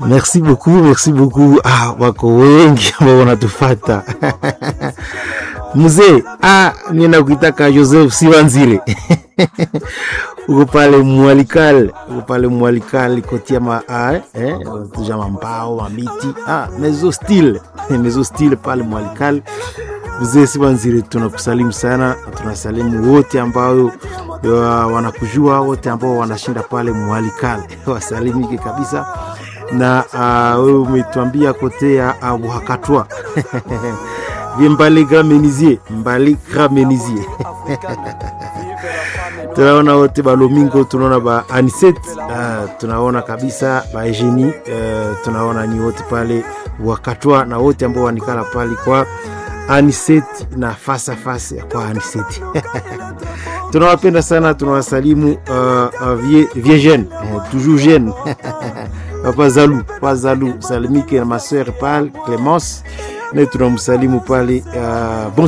Merci beaucoup, merci beaucoup. Ah, wako wengi ambao wanatufata mzee. Ah, mimi nakuitaka Joseph Siwanzire uko pale Mwalikal, uko pale Mwalikal kotia ma ah, eh, tuja mambao mamiti ah, mezo style mezo style pale Mwalikal. Mzee Siwanzire, tunakusalimu sana, tunasalimu wote ambao wanakujua, wote ambao wanashinda pale Mwalikal wasalimike kabisa na wewe uh, umetuambia kote ya uh, Buhakatwa vie Mbali Gramenizie, Mbali Gramenizie tunaona wote balomingo, tunaona ba Aniset uh, tunaona kabisa ba Eugenie uh, tunaona ni wote pale Buhakatwa na wote ambao wanikala pale kwa Aniset na fasa fasa kwa Aniset tunawapenda sana, tunawasalimu uh, uh, vie, vie jeune uh, toujours jeune Papa Zalu, Papa Zalu, salimike na ma soeur pale Clemence, na tunamsalimu pale uh, bon